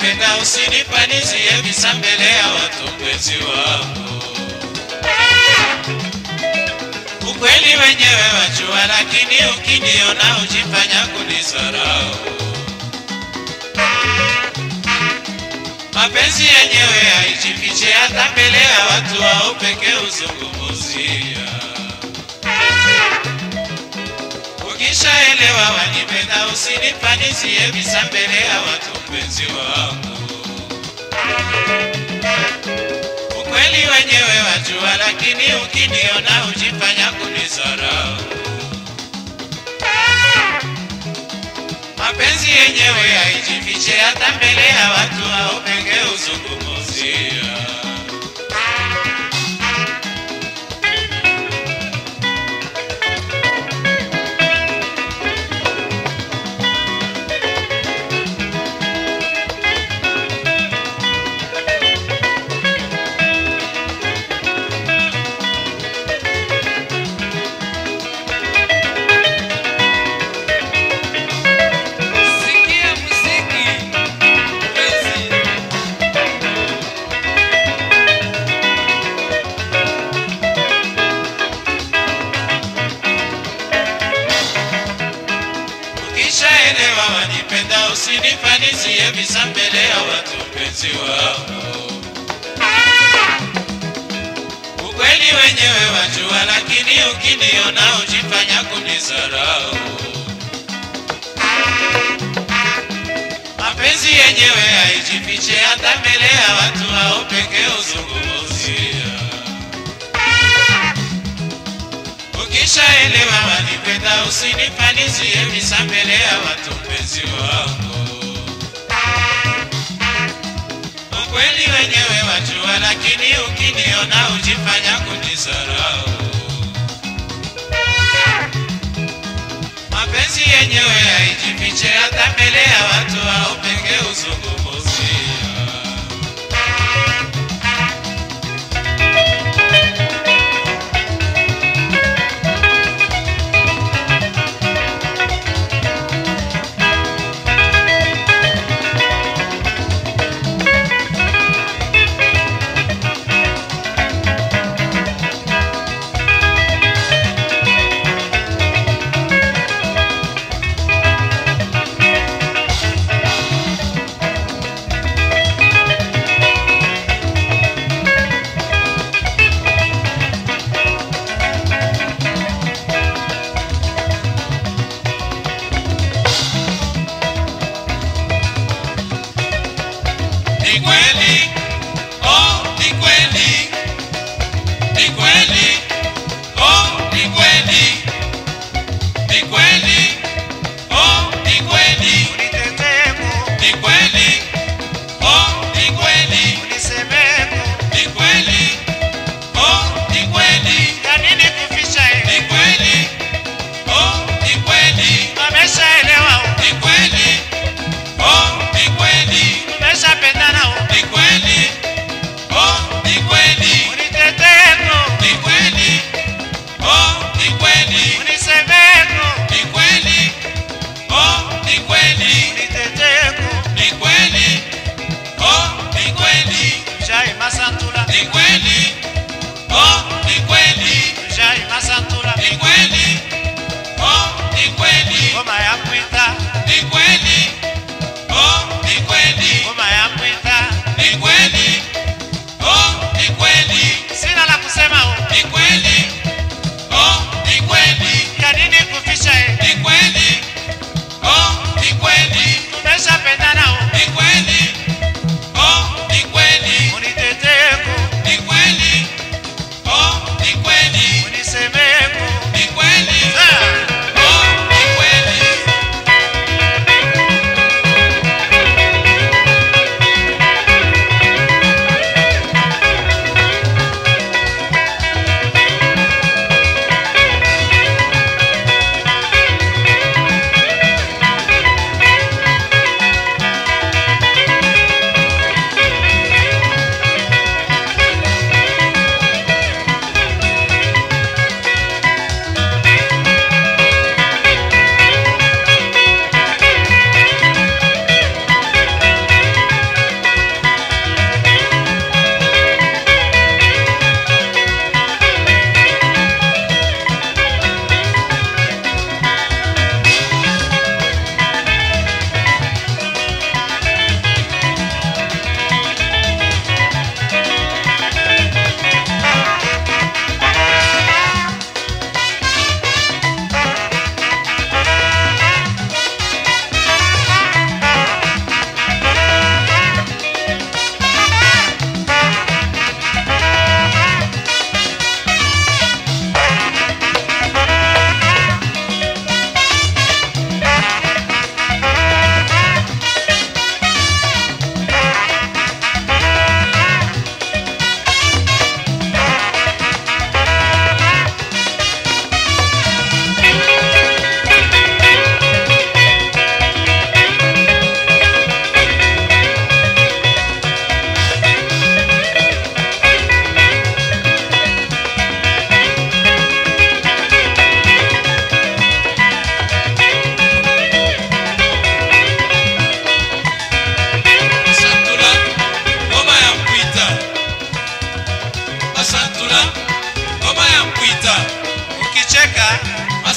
wanipenda usinifanizie visa mbele ya watu mpenzi wangu ukweli wenyewe wajua lakini ukiniona ujifanya kunisarau mapenzi yenyewe haijifiche hata mbele ya watu wao pekee uzungumuzia ukishaelewa wanipenda usinifanizie visa mbele ya watu mpenzi wangu ukweli wenyewe wajua lakini ukiniona ujifanya kunisarau mapenzi yenyewe haijifiche hata mbele ya watu au penge uzungumuzia Sikia muziki mpenzi. ukishaelewa wanipenda usinifanizie visa mbele ya watu mpenzi wangu ukweli wenyewe wajua lakini ukiniona ujifanya kunisarau mapenzi yenyewe haijifiche hata mbele ya watu hao pekee uzungumuzia ukishaelewa wanipenda usinifanizie visa mbele ya watu mpenzi wangu ukweli wenyewe wajua lakini ukiniona ujifanya kunisarau mapenzi yenyewe haijifiche hata mbele ya watu au pekee uzungumuzia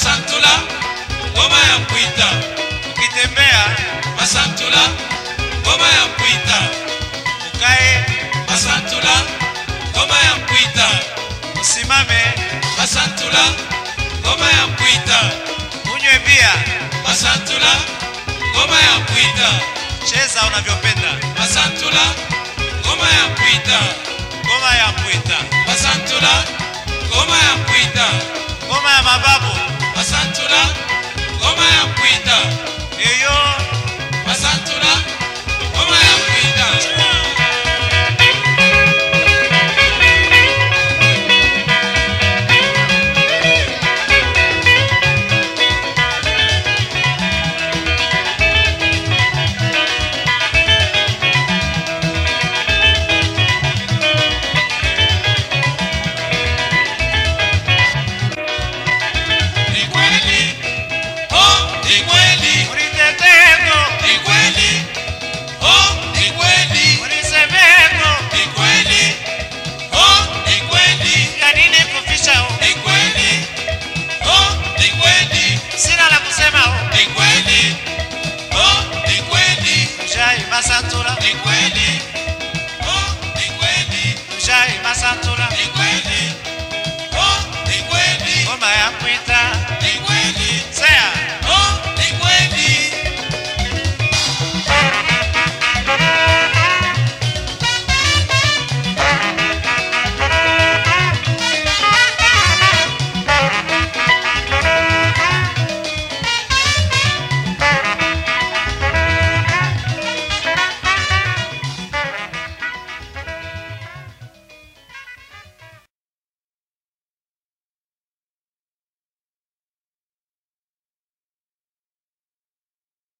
masantula ngoma ya mpwita ukitembea masantula ngoma ya mpwita ukae masantula ngoma ya mpwita usimame masantula ngoma ya mpwita unywe bia masantula ngoma ya mpwita cheza unavyopenda masantula ngoma ya mpwita ngoma ya mpwita masantula ngoma ya mpwita ngoma ya mabaya